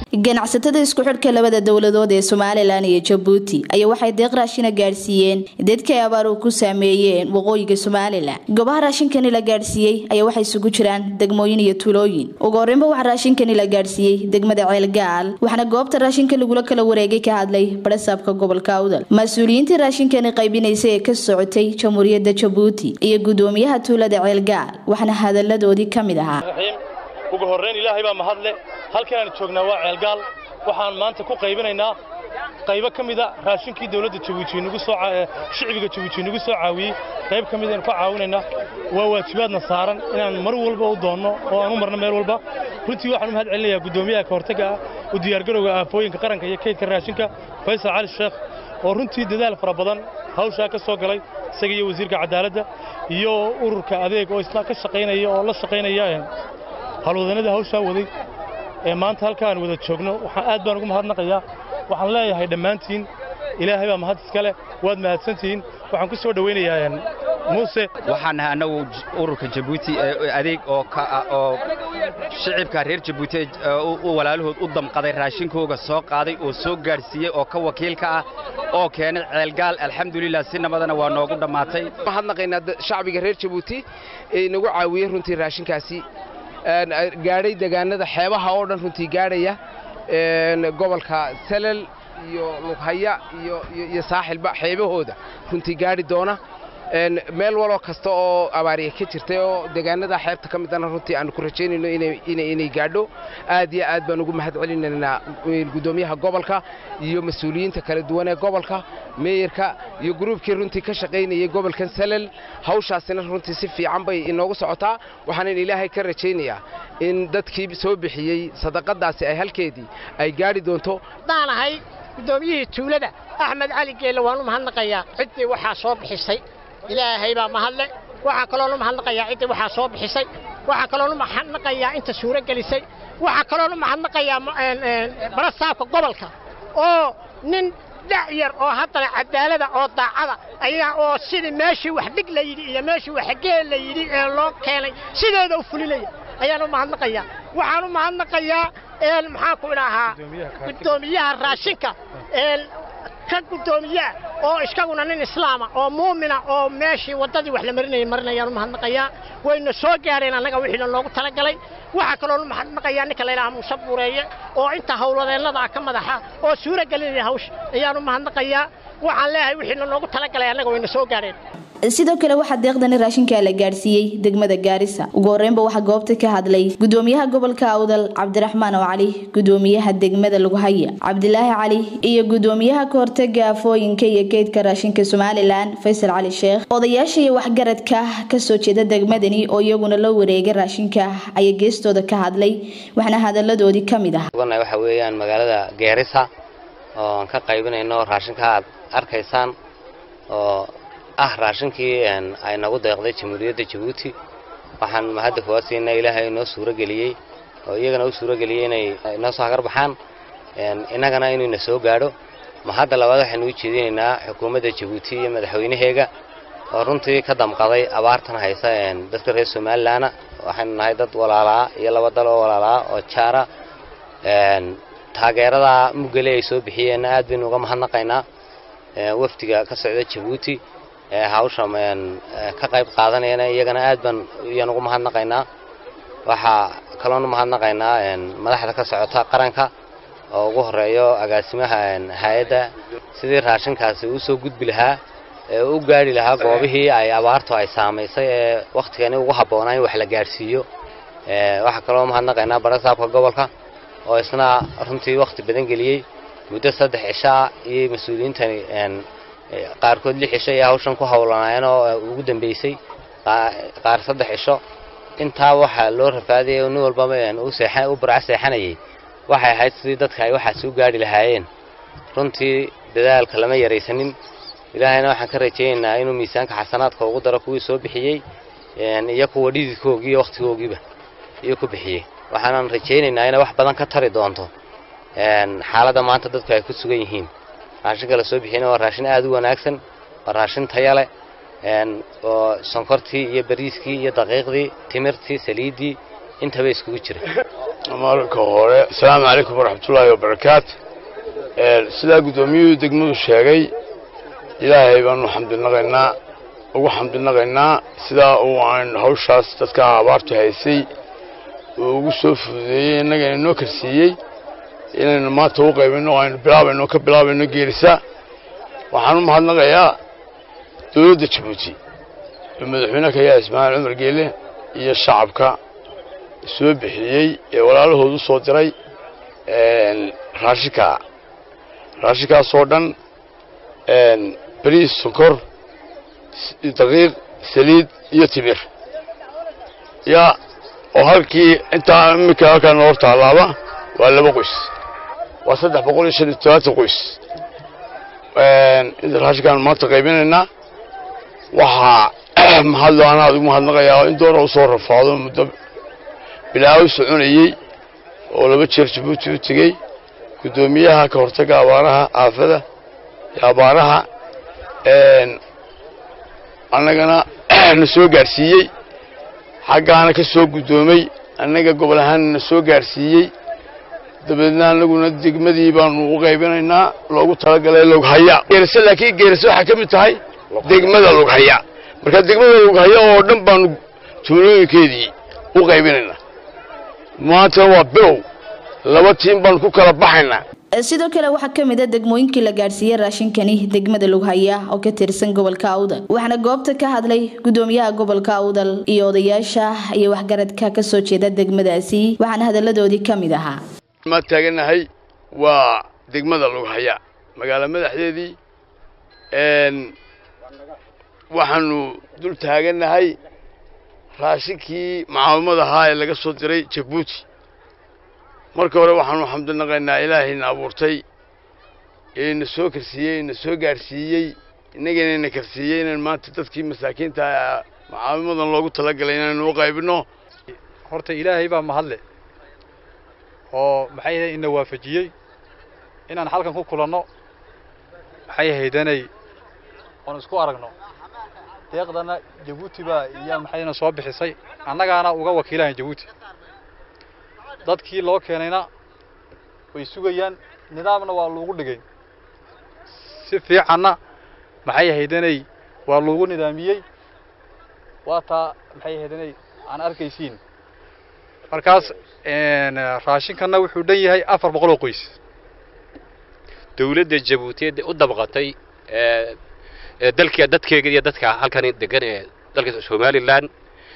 ganacsatada isku xidhka labada dowladood ee somalilan iyo jabuuti ayaa waxay deeq raashina gaadhsiiyeen dadka ay abaaruhu ku saameeyeen waqooyiga somalilan goobaha raashinkani la gaadhsiiyey ayaa waxay isugu jiraan degmooyin iyo tuulooyin ugu horreynba waxaa raashinkani la gaadhsiiyey degmada ceelgaal waxaana goobta raashinka lagula kala wareegay ka hadlay barasaabka gobolka awdal mas-uuliyiintii raashinkani qaybinaysa ee ka socotay jamhuuriyadda jabuuti iyo gudoomiyaha tuulada ceelgaal waxaana hadaladoodii ka mid ahaa ugu horrayn ilaahay baa mahadle halkan aan joognaa waa ceelgaal waxaan maanta ku qaybinaynaa qaybo ka mida raashinkii dowladda jabuuti nagu soo shicbiga jabuuti nagu soo caawiyey qayb ka mid aan ku caawinaynaa waa waajibaadna saaran inaan mar walba u doonno oo aan u marno meel walba runtii waxaan u mahad celinayaa guddoomiyaha ka hortagga ah u diyaargarowga aafooyinka qaranka iyo kaydka raashinka faysal cali sheekh oo runtii dadaal fara badan hawshaa ka soo galay isaga iyo wasiirka cadaaladda iyo ururka adeeg oo isna ka shaqaynaya oo la shaqaynaya halwadanada hawshaa waday ee maanta halkaan wada joogno waxaan aad baan ugu mahadnaqayaa waxaan leeyahay dhammaantiin ilaahay baa mahad iska leh waad mahadsantihiin waxaan ku soo dhowaynayaa muuse waxaan nahay annagu ururka jabuuti adeeg oo oo shicibka reer jabuuti u walaalahood u damqaday raashinkooga soo qaaday oo soo gaadhsiiyey oo ka wakiilka ah oo keenay ceelgaal alxamdulilah si nabadana waa noogu dhammaatay mahadnaqaynaa shacbiga reer jabuuti ee nagu caawiyey runtii raashinkaasi gaadhay degaanada xeebaha oo dhan runtii gaadhaya gobolka salal iyo lughaya iyo saaxilba xeebahooda runtii gaadhi doona meel waloo kasta oo abaariya ka jirtay oo degaanada xeebta ka midana runtii aanu ku rajaynayno inay gaadho aad iyo aad baan ugu mahad celinaynaa guddoomiyaha gobolka iyo mas-uuliyiinta kala duwan ee gobolka meeyarka iyo gruubkii runtii ka shaqaynayay gobolkan salal hawshaasina runtii si fiican bay inoogu socotaa waxaanan ilaahay ka rajaynayaa in dadkii soo bixiyey sadaqadaasi ay halkeedii ay gaadhi doonto daanahay guddoomiyihii tuulada axmed cali geelle waan u mahadnaqayaa ciddii waxaa soo bixisay ilaahay baa mahadle waxaa kaloon u mahadnaqayaa ciddii waxaa soo bixisay waxaa kaloon u mahadnaqayaa inta suuro gelisay waxaa kaloon u mahadnaqayaa barasaabka gobolka oo nin dhacyar oo haddana cadaalada oo daacada ayaa oo sidii meeshii wax dhig la yidhi iyo meeshii wax geel la yidhi ee loo keenay sideeda u fulinaya ayaan u mahadnaqayaa waxaan u mahadnaqayaa maxaan ku idhaahaa guddoomiyaha raashinka ka guddoomiyaa oo iskaguna nin islaama oo muumina oo meeshii waddadii wax la marinayay marinayaan u mahadnaqayaa wayna soo gaadheen annaga wixii lanoogu talagalay waxaa kaloo u mahadnaqayaa ninka layidhaha muuse buureeye oo inta howladeennada ka madaxa oo suuro gelinaya hawsha ayaan u mahadnaqayaa waxaan leeyahay wixii lanoogu talagalay annaga wayna soo gaadheen sidoo kale waxaa deeqdani raashinka la gaadhsiiyey degmada gaarisa ugu horreynba waxaa goobta ka hadlay gudoomiyaha gobolka awdal cabdiraxmaan oo cali gudoomiyaha degmada lughaya cabdilaahi cali iyo gudoomiyaha kahortaga afooyinka iyo keydka raashinka somalilan faysal cali sheekh odayaasha iyo waxgaradka kasoo jeeda degmadani oo iyaguna la wareegay raashinka ayaa geestooda ka hadlay waxaana hadaladoodii ka mid ah waxa weeyaan magaalada gaarisa ooan ka qaybinayno raashinka aad arkaysaan oo ah raashinkii ay nagu deeqday jamhuuriyadda jabuuti waxaan mahadda kuga siinaa ilaahay inoo suuro geliyey oo iyagana u suuro geliyey inay inoo soo hagar baxaan innagana inuu ina soo gaadho mahadda labaad waxaynu u jeedinaynaa xukuumadda jabuuti iyo madaxweynaheega oo runtii ka damqaday abaartan haysa dadka reer somalilanna waxaynu nahay dad walaalaa iyo laba dal oo walaalaa oo jaara taageerada muggale ay soo bixiyeenna aad baynu uga mahadnaqaynaa wafdiga ka socda jabuuti hawsha ka qayb qaadanayana iyagana aad baan iyaan ugu mahadnaqaynaa waxaa kaloonu mahadnaqaynaa madaxda ka socota qaranka oo ugu horeeyo agaasimaha hay-adda sidii raashinkaasi uu soo gudbi lahaa ee u gaadhi lahaa goobihii ay abaartu ay saamaysay ee wakhtigani ugu habboonaa in wax la gaadhsiiyo waxaa kaloo mahadnaqaynaa barasaabka gobolka oo isna runtii wakhti badan geliyey muddo saddex cishaa iyo mas-uuliyiintani qaarkood lix cisho iyo hawshan ku howlanaayeen oo ugu dambeysay qaar saddex cisho intaa waxaa loo rafaadayay oo nin walbaba u burco seexanayay waxay ahayd sidii dadka ay waxaas u gaadhi lahaayeen runtii dadaalka lama yaraysanin ilaahayna waxaan ka rajaynaynaa inuu miisaanka xasanaadka ugu daro kuwii soo bixiyey iyo kuwa dhididkoogii iyo wakhtigoogiiba iyo ku bixiyey waxaanan rajaynaynaa inay wax badan ka tari doonto xaaladda maanta dadku ay ku sugan yihiin raashinka la soo bixiyana waa raashin aad u wanaagsan waa raashin taya leh oo sonkortii iyo bariiskii iyo daqiiqdii timirtii saliiddii intaba iskugu jira marka hore asalaamu calaykum waraxmatullaahi wabarakaatu sidaa guddoomiyuhu degmadu sheegay ilaahay baanu xamdinaqaynaa ugu xamdinaqaynaa sidaa uu aan hawshaas dadka abaartu haysay uu ugu soo fududeeyey innagana inoo karsiiyey inaynu maanta u qaybinno aynu bilaabayno ka bilaabayno geerisa waxaan u mahadnaqayaa dowladda jabuuti oo madaxweyne kayaa ismaaciil cumar geele iyo shacabka soo bixiyey ee walaalahood u soo diray raashinka raashinkaasoo dhan bariis sonkor daqiiq saliid iyo timir yaa oo halkii intaa iminka halkaan hor taalaaba waa laba qoys waa saddex boqol iyo shan iyo todobaatan qoys inta raashinkaan maanta qaybinaynaa waxaa mahadlo anaa ugu mahadnaqayaa in doona u soo rafaado muddo bilaaw soconayey oo laba jeer jabuuti u tegey guddoomiyaha ka hortagga abaaraha aafada iyo abaaraha annagana na soo gaadhsiiyey xaggaana ka soo guddoomay annaga gobol ahaanna na soo gaadhsiiyey dabeedna annaguna degmadii baanu u qaybinaynaa loogu talagalay lughaya geerase laakiin geerase waxay ka mid tahay degmada lughaya marka degmada lughaya oo dhan baanu tuulooyinkeedii u qaybinaynaa maantana waa bilow laba tiim baanu ku kala baxaynaa sidoo kale waxaa ka mid a degmooyinkii la gaadhsiiyey raashinkani degmada lughaya oo ka tirsan gobolka awdal waxaana goobta ka hadlay gudoomiyaha gobolka awdal iyo odayaasha iyo waxgaradka ka soo jeeda degmadaasi waxaana hadalladoodii ka mid ahaa maa taaganahay waa degmada lughaya magaalo madaxdeedii waxaanu dul taaganahay raashinkii macaawimad ahaa ee laga soo diray jabuuti marka hore waxaanu xamdinaqaynaa ilaahayna abuurtay ee na soo karsiiyey na soo gaadhsiiyey innagana na karsiiyey inaan maanta dadkii masaakiinta macaawimadan loogu talagalay inaynu u qaybinno horta ilaahay baa mahadle oo maxay ahayd ina waafajiyey inaan halkan ku kulanno maxay ahaydanay oon isku aragno deeqdana jabuuti baa iyaa maxayna soo bixisay annagaana uga wakiilahayn jabuuti dadkii loo keenayna way sugayaan nidaamna waa loogu dhigay si fiicanna maxay ahaydanay waa loogu nidaamiyey waa taa maxay ahaydanay aan arkaysiin markaas raashinkanna wuxuu dhan yahay afar boqol oo qoys dawladda jabuutiyeed u dabqatay dalka dadkeega iyo dadka halkan degan ee dalka somalilan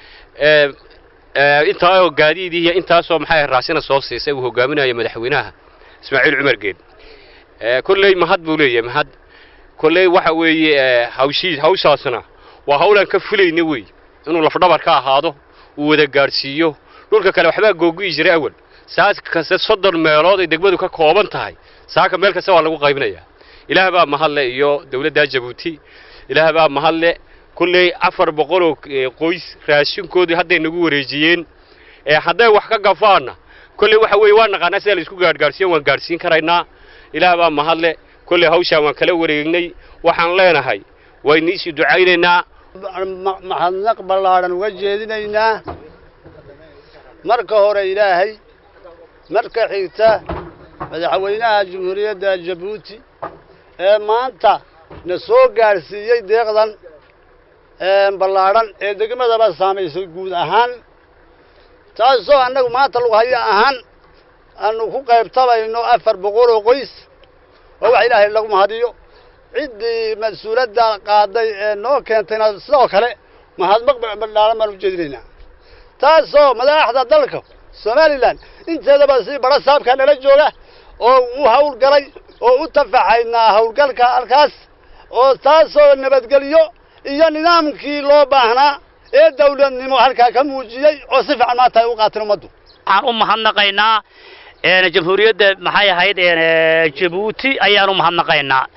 intaa gaadiidii iyo intaasoo maxay raasina soo siisay uu hogaaminayo madaxweynaha ismaaciil cumar geed kolley mahad buu leeyahay mahad kolley waxa weeye hawshii hawshaasna waa hawlaan ka fulayna wey inuu lafdhabar ka ahaado uu wada gaadhsiiyo dhulka kale waxbaa googi'i jiray awal saas kaste soddon meelood ay degmadu ka kooban tahay saaka meel kasta waa lagu qaybinayaa ilaah baa mahadle iyo dawladda jabuuti ilaah baa mahadle kulley afar boqoloo qoys raashinkoodii hadday nagu wareejiyeen hadday wax ka gafaanna kolley waxa weeye waa naqaanaa sida laisku gaadhgaadhsiiyan waan gaadhsiin karaynaa ilaah baa mahadle kolley hawshaan waan kala wareegnay waxaan leenahay wayniisii ducaynaynaa mahadnaq ballaadhan uga jeedinaynaa marka hore ilaahay marka xigta madaxweynaha jamhuuriyadda jabuuti ee maanta na soo gaadhsiiyey deeqdan ballaadhan ee degmadaba saamaysay guud ahaan taasoo annagu maanta lughaya ahaan aanu ku qaybtabayno afar boqol oo qoys oo wax ilaahay lagu mahadiyo ciddii mas-uuladda qaaday ee noo keentayna sidoo kale mahadmaq ballaadhan baan u jeedinaynaa taasoo madaxda dalka somalilan inteedaba si bara saabka nala jooga oo u hawlgalay oo u tafaxaynaa hawlgalka halkaas oo taasoo nabadgelyo iyo nidaamkii loo baahnaa ee dawladnimo halkaa ka muujiyey oo si fiican maanta ay u qaateen ummaddu waxaan u mahadnaqaynaa jamhuuriyadda maxay ahayd jabuuti ayaan u mahadnaqaynaa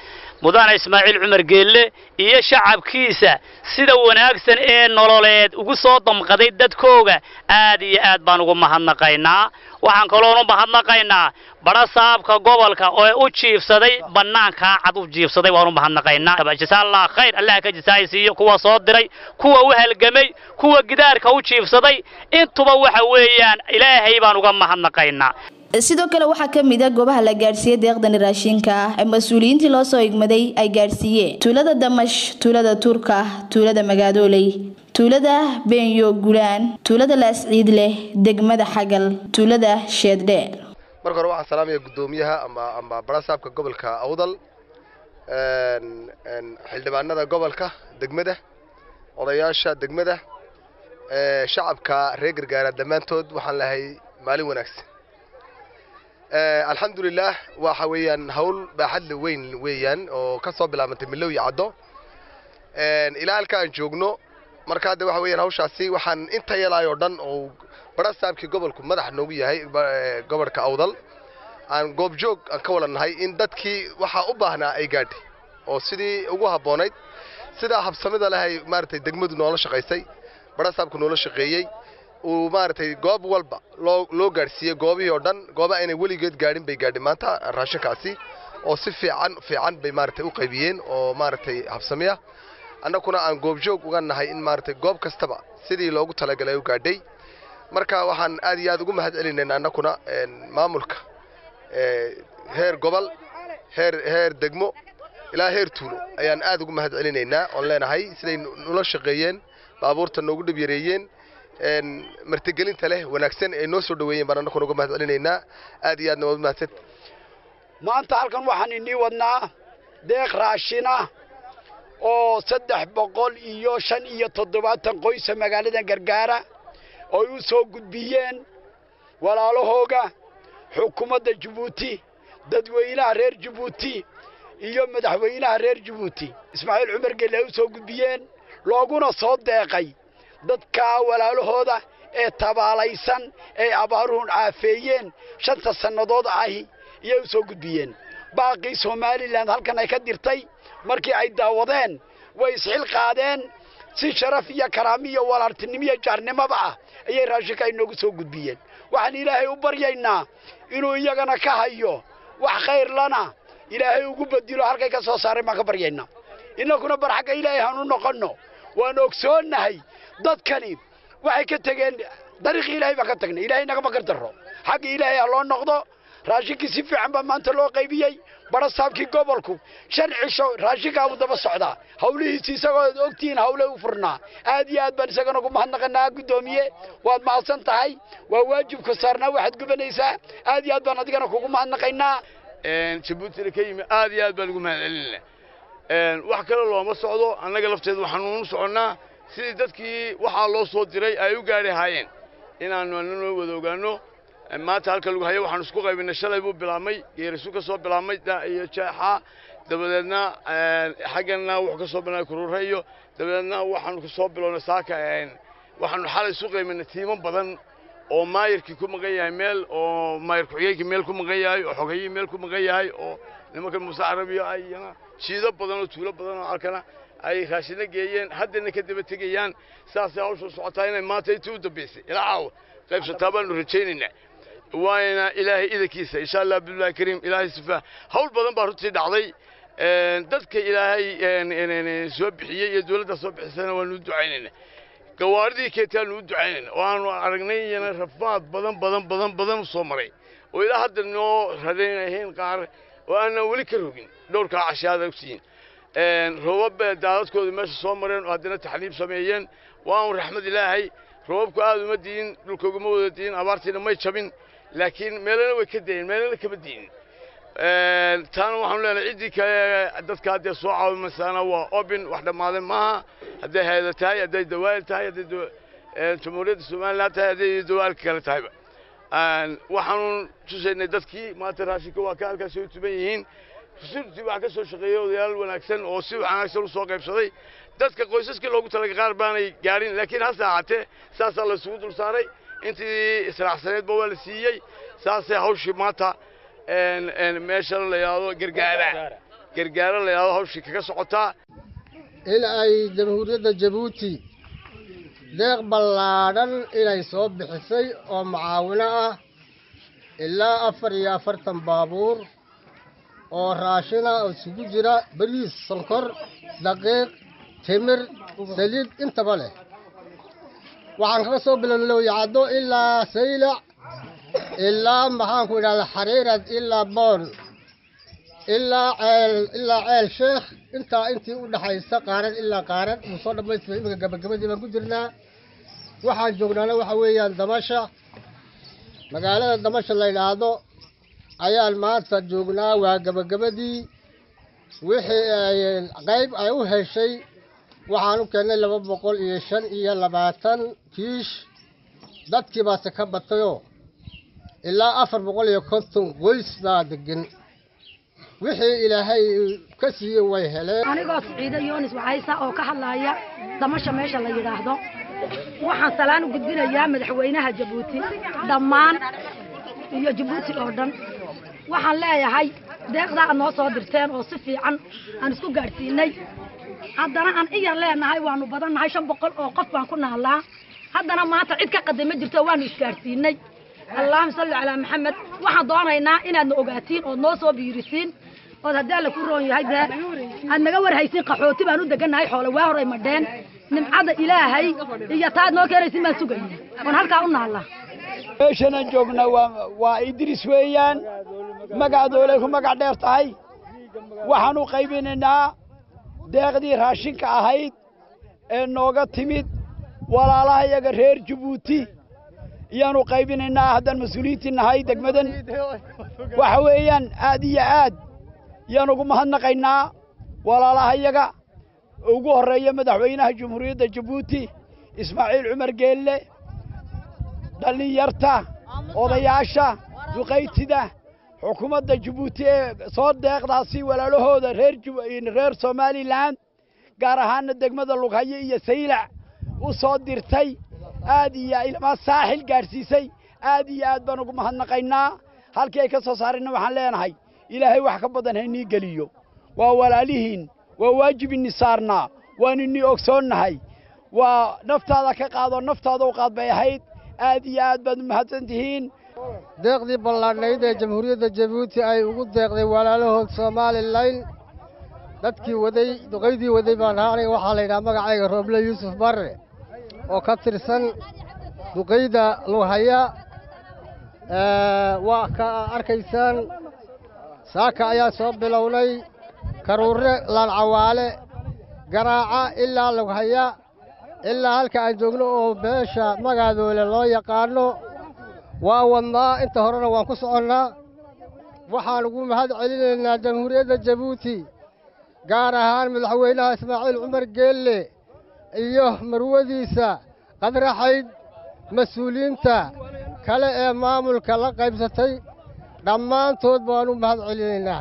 mudane ismaaciil cumar geelle iyo shacabkiisa sida wanaagsan ee nololeed ugu soo damqaday dadkooga aad iyo aad baan ugu mahadnaqaynaa waxaan kaloon u mahadnaqaynaa badha saabka gobolka oo u jiifsaday bannaankaa cad u jiifsaday waan u mahadnaqaynaa jasaallah khayr allah ka jasaaysiiyo kuwa soo diray kuwa u halgamay kuwa gidaarka u jiifsaday intuba waxa weeyaan ilaahay baan uga mahadnaqaynaa sidoo kale waxaa ka mid a goobaha la gaadhsiiyey deeqdani raashinka ah ee mas-uuliyiintii loo soo igmaday ay gaadhsiiyeen tuulada damash tuulada turka tuulada magaadooley tuulada beenyo gulaan tuulada laasciid leh degmada xagal tuulada sheeddheer marka hore waxaan salaamaya guddoomiyaha ama ama barasaabka gobolka awdal xildhibaanada gobolka degmada odayaasha degmada shacabka reer gargaara dhammaantood waxaan lahay maalin wanaagsan alxamdulilah waxa weeyaan hawl baaxadle weyn weeyaan oo ka soo bilaabantay milow iyo caddo ilaa halka aan joogno marka hadda waxa weeyaan hawshaasi waxaan inta yalaay oo dhan oo barasaabkii gobolku madax noogu yahay gobolka awdal aan goobjoog aan ka wada nahay in dadkii waxaa u baahnaa ay gaadhay oo sidii ugu habboonayd sidaa habsamida lehay maaragtay degmadu noola shaqaysay barasaabku noola shaqeeyey uu maaragtay goob walba loo loo gaadhsiiyey goobihii oo dhan gooba aynay weligeed gaadhin bay gaadhay maanta raashinkaasi oo si fiican fiican bay maaragtay u qaybiyeen oo maaragtay habsamiya annaguna aan goobjoog uga nahay in maaragtay goob kastaba sidii loogu talagalay u gaadhay marka waxaan aad iyo aad ugu mahad celinayna annaguna maamulka heer gobol heer heer degmo ilaa heer tuulo ayaan aad ugu mahad celinaynaa oon leenahay siday nula shaqeeyeen baabuurta noogu dhib yareeyeen martigelinta leh wanaagsan ay noo soo dhaweeyeen baan annaguna uga mahad celinaynaa aad iyo aadna waad mahadsan maanta halkan waxaan inii wadnaa deeq raashina oo saddex boqol iyo shan iyo toddobaatan qoysa magaalada gargaara oy u soo gudbiyeen walaalahooga xukuumadda jabuuti dadweynaha reer jabuuti iyo madaxweynaha reer jabuuti ismaaciil cumar gelle ay u soo gudbiyeen looguna soo deeqay dadka walaalahooda ee tabaalaysan ee abaaruhun caafeeyeen shanta sannadood ahi iyay u soo gudbiyeen baaqii somalilan halkan ay ka dirtay markii ay daawadeen way isxil qaadeen si sharaf iyo karaami iyo walaaltinimo iyo jaarnimoba ah ayay raashinka inoogu soo gudbiyeen waxaan ilaahay u baryaynaa inuu iyagana ka hayo wax khayr lana ilaahay ugu bedilo halkay ka soo saareen baan ka baryaynaa innaguna bar xagga ilaahay hanu noqonno waan ogsoonnahay dadkani waxay ka tegeen dariiqii ilaahay baan ka tagnay ilaahay nagama gardarro xagga ilaahay ha loo noqdo raashinkii si fiican baa maanta loo qaybiyey barasaabkii gobolku shan cisho raashinkaabuu daba socdaa hawlihiisi isagoo ogtihiin hawle u furnaa aad iyo aad baan isagana ugu mahadnaqanaa guddoomiye waad mahadsan tahay waa waajibku saarnaa waxaad gubanaysaa aad iyo aad baan adigana kugu mahadnaqaynaa jabuutina ka yimi aad iyo aad baan ugu mahad celinayna wax kale looma socdo annaga lafteeda waxaanu u soconnaa sidii dadkii waxaa loo soo diray ay u gaadhi haayeen inaannu annanoo wada ogaanno maanta halka lagu hayo waxaanu isku qaybinay shalay buu bilaabmay geerisu ka soo bilaabmay iyo jeexa dabadeedna xaggana wuxuu ka soo bilaabmay kuruure iyo dabadeedna waxaanu ka soo bilownay saaka waxaanu xalay isu qaybinay tiimo badan oo maayirkii ku maqan yahay meel oo maayir ku-xigeenkii meel ku maqan yahay oo xogayihii meel ku maqan yahay oo nimanka muuse carabiya ayana jiido badan oo tuulo badan oo halkana ay raashina geeyeen haddana ka daba tegayaan saasay hawshu socotaa inay maanta intii u dambaysay ilaa caawa qaybsataa baanu rajaynaynaa waana ilaahay idankiisa insha allah billahi kariim ilaahay sifaa hawl badan baa runtii dhacday dadka ilaahay soo bixiyey iyo dawladda soo bixisana waanu u ducaynayna gawaaridii keetaanu u ducaynayna oo aanu aragnay iyana rafaad badan badan badan badan u soo maray oo ilaa hadda noo radaynahayn qaar oo aanan weli ka rogin dhowrkaa cashaada ogsiyin roobab daadadkooda meesha soo mareen oo haddana taxliib sameeyeen waa un raxmad ilaahay roobabku aad uma diin dhulka uguma wada diin abaartiina may jabin laakiin meelana way ka dayeen meelana kama diinin taana waxaanu leenahay ciddii kale dadka haddee soo caawimaysaana waa obin wax dhammaaday maaha hadday hayada tahay hadday dawaa'il tahay hadday jamhuuriyadda somaliland tahay hadday dawaa'ilka kale tahayba waxaanu tusaynay dadkii maanta raashinka waa ka halkaasi u tuban yihiin rusultii waxaa ka soo shaqeeyey odayaal wanaagsan oo si wanaagsan u soo qaybsaday dadka qoysaskii loogu talagay qaar baanay gaadhin laakiin hase ahaatee saasaa la isugu dul saaray intii israacsaneedba waa la siiyey saasay hawshii maanta meeshan la yidhaahdo gargaara gargaaro la yidhahdo hawshii kaga socotaa in ay jamhuuriyadda jabuuti deeq ballaadhan inay soo bixisay oo mucaawino ah ilaa afar iyo afartan baabuur oo raashina oo isugu jira bariis sonkor daqiiq timir saliid intaba leh waxaan kaga soo bilownay lowyacaddo ilaa saylac ilaa maxaanku idhahda xariirad ilaa boon ilaa ceel ilaa ceel sheekh intaa intii u dhaxaysa qaarad ilaa qaarad uu soo dhammaystiray iminka gabagabadii baan ku jirnaa waxaan joognaana waxa weeyaan damasha magaalada damasha la yidhaahdo ayaan maanta joognaa waa gabagabadii wixii ay qayb ay u heshay waxaan u keennay laba boqol iyo shan iyo labaatan kiish dadkii baase ka batayoo ilaa afar boqol iyo konton qoys baa degan wixii ilaahay ka siiyey way heleen anigoo siciido yoonis waxaysa oo ka hadlaaya damasha meesha la yidhaahdo waxaan salaan u gudbinayaa madaxweynaha jabuuti dhammaan iyo jabuuti oo dhan waxaan leeyahay deeqdaa aad noo soo dirteen oo si fiican aan isku gaadhsiinay haddana aan iyar leenahay waanu badannahay shan boqol oo qof baan ku naallaa haddana maanta cid ka qaday ma jirto waanu isgaadhsiinay allahuma salli calaa maxamed waxaan doonaynaa inaadna ogaatiin ood noo soo biirisiin ood haddii alla ku roon yahay dee aad naga warhaysiin qaxooti baan u degannahay xoole waa horay madheen nimcada ilaahay iyo taad noo keenaysiin baan sugayna oon halkaa u naallaa meeshanaan joognaa waa waa idris weeyaan magacadoolay ku magac dheer tahay waxaan u qaybinaynaa deeqdii raashinka ahayd ee nooga timid walaalaha iyaga reer jabuuti iyaanu qaybinaynaa haddaan mas-uuliyiintii nahay degmadan waxa weeyaan aad iyo aad yaan ugu mahadnaqaynaa walaalaha iyaga ugu horreeya madaxweynaha jamhuuriyadda jabuuti ismaaciil cumar geelle dhallinyarta odayaasha duqaytida xukuumadda jabuuti ee soo deeqdaasi walaalahooda reer reer somalilan gaar ahaana degmada lughayo iyo saylac u soo dirtay aad iyo ilmaa saaxil gaadhsiisay aad iyo aad baan ugu mahadnaqaynaa halkii ay ka soo saarayna waxaan leenahay ilaahay wax ka badan haynii geliyo waa walaalihiin waa waajib ini saarnaa waan inii ogsoonnahay waa naftaada ka qaado naftaada u qaad bay ahayd aad iyo aad baad u mahadsan tihiin deeqdii ballaadhnayd ee jamhuuriyadda jabuuti ay ugu deeqday walaalahood somalilan dadkii waday duqaydii waday baan ahaa aniga waxaa la yidhaha magacayga rooble yuusuf barre oo ka tirsan duqayda lughaya waa ka arkaysaan saaka ayaa soo bilownay karuurre laalcawaale garaaca ilaa lughaya ilaa halka aan joogno oo beesha magaadoole loo yaqaanno waa wadnaa inta horena waan ku soconnaa waxaan ugu mahad celinaynaa jamhuuriyadda jabuuti gaar ahaan madaxweynaha ismaaciil cumar geelle iyo marwadiisa qadraxayd mas-uuliyiinta kale ee maamulka la qaybsatay dhammaantood baan u mahad celinaynaa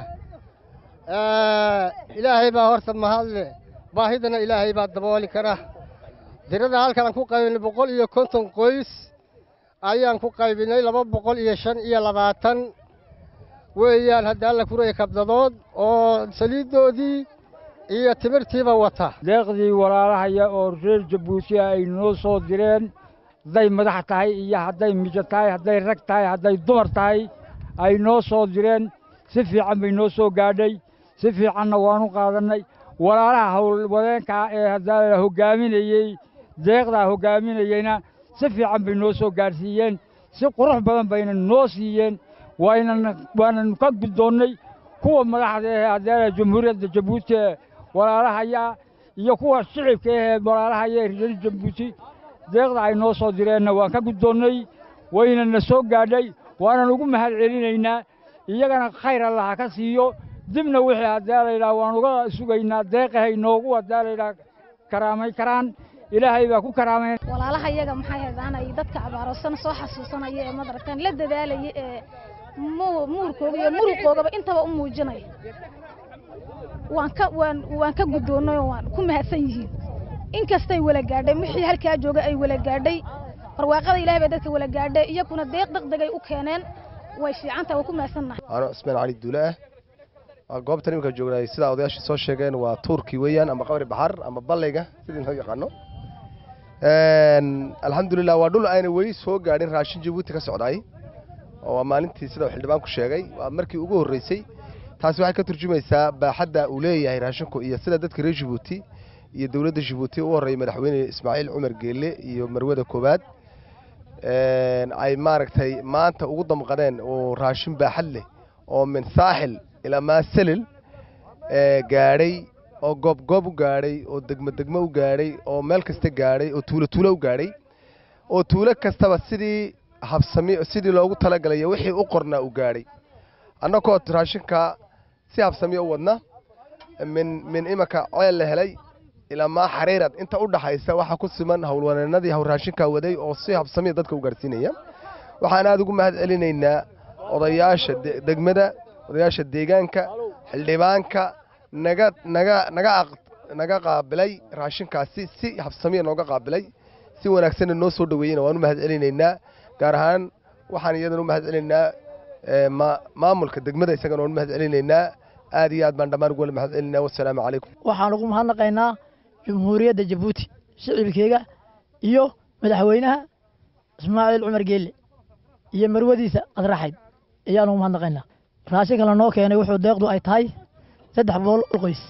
ilaahay baa horta mahadle baahidana ilaahay baa dabooli kara dirada halkan aan ku qaybinay boqol iyo konton qoys ayaan ku qaybinay laba boqol iyo shan iyo labaatan weeyaan hadda alla kuraya kabdadood oo saliiddoodii iyo timirtiiba wata deeqdii walaalahaya oo reer jabuuti ay noo soo direen hadday madax tahay iyo hadday mijo tahay hadday rag tahay hadday dumar tahay ay noo soo direen si fiican bay noo soo gaadhay si fiicanna waanu qaadannay walaalaha howlwadeenkaa ee haddaa hoggaaminayey deeqdaa hoggaaminayeyna si fiican bay noo soo gaadhsiiyeen si qurux badan bayna noo siiyeen waynan waananu ka guddoonnay kuwa madaxda ee haddaala jamhuuriyadda jabuuti ee walaalahaya iyo kuwa shicibka ahee walaalahaya ee reer jabuuti deeqda ay noo soo direenna waan ka guddoonnay waynana soo gaadhay waanan ugu mahad celinaynaa iyagana khayr allah ha ka siiyo dibna wixii haddaa laydhaha waan uga sugaynaa deeqahay noogu haddaa laydhaha karaamay karaan ilaahay baa ku karaamay walaalaha iyaga maxay heedaanay dadka abaaroosan soo xasuusanaya ee madarkan la dadaalaya ee muurkooga iyo muruqoogaba intaba u muujinaya waan ka waan waan ka guddoonnay oo waan ku mahadsan yihiin inkastay wala gaadhay wixii halkaa jooga ay wala gaadhay barwaaqada ilaahay bay dadka wala gaadhay iyakuna deeq degdegay u keeneen way fiicantahay waa ku mahadsannahay ano cismaan cali duule ah goobtan iminka joognay sidaa odayaashii soo sheegeen waa tuurkii weeyaan ama qabri baxar ama ballayga sidii loo yaqaano alxamdulilah waa dhul ayna weli soo gaadhin raashin jabuuti ka socdaay oo waa maalintii sida uu xildhibaanku sheegay waa markii ugu horreysay taasi waxay ka turjumaysaa baaxadda uu leeyahay raashinku iyo sida dadka reer jabuuti iyo dowladda jabuuti u horreeyay madaxweyne ismaaciil cumar geelle iyo marwada koowaad ay maaragtay maanta ugu damqadeen oo raashin baaxad leh oo min saaxil ilaa maasalil gaadhay oo goobgoob u gaadhay oo degmo degmo u gaadhay oo meel kasta gaadhay oo tuulo tuulo u gaadhay oo tuulo kastaba sidii habsami sidii loogu talagalay wixii u qornaa u gaadhay annagoo raashinka si habsamiya u wadna min min imanka ceel la helay ilaa maa xariirad inta u dhaxaysa waxaa ku siman howlwaneenadii hawl raashinka waday oo si habsamiya dadka u gaadhsiinaya waxaan aada ugu mahad celinaynaa odayaasha degmada odayaasha deegaanka xildhibaanka naga naga naga naga qaabilay raashinkaasi si habsamiya nooga qaabilay si wanaagsanna noo soo dhaweeyeyna waan u mahad celinaynaa gaar ahaan waxaan iyadana u mahad celinaynaa maamulka degmada isagana waan u mahad celinaynaa aad iyo aad baan dhammaan ugu mahad celinaynaa wassalaamu calaykum waxaan ugu mahadnaqaynaa jumhuuriyadda jabuuti shicibkeega iyo madaxweynaha ismaaciil cumar geelle iyo marwadiisa qadraxayd ayaan ugu mahadnaqaynaa raashinka lanoo keenay wuxuu deeqdu ay tahay saddex boqol qoys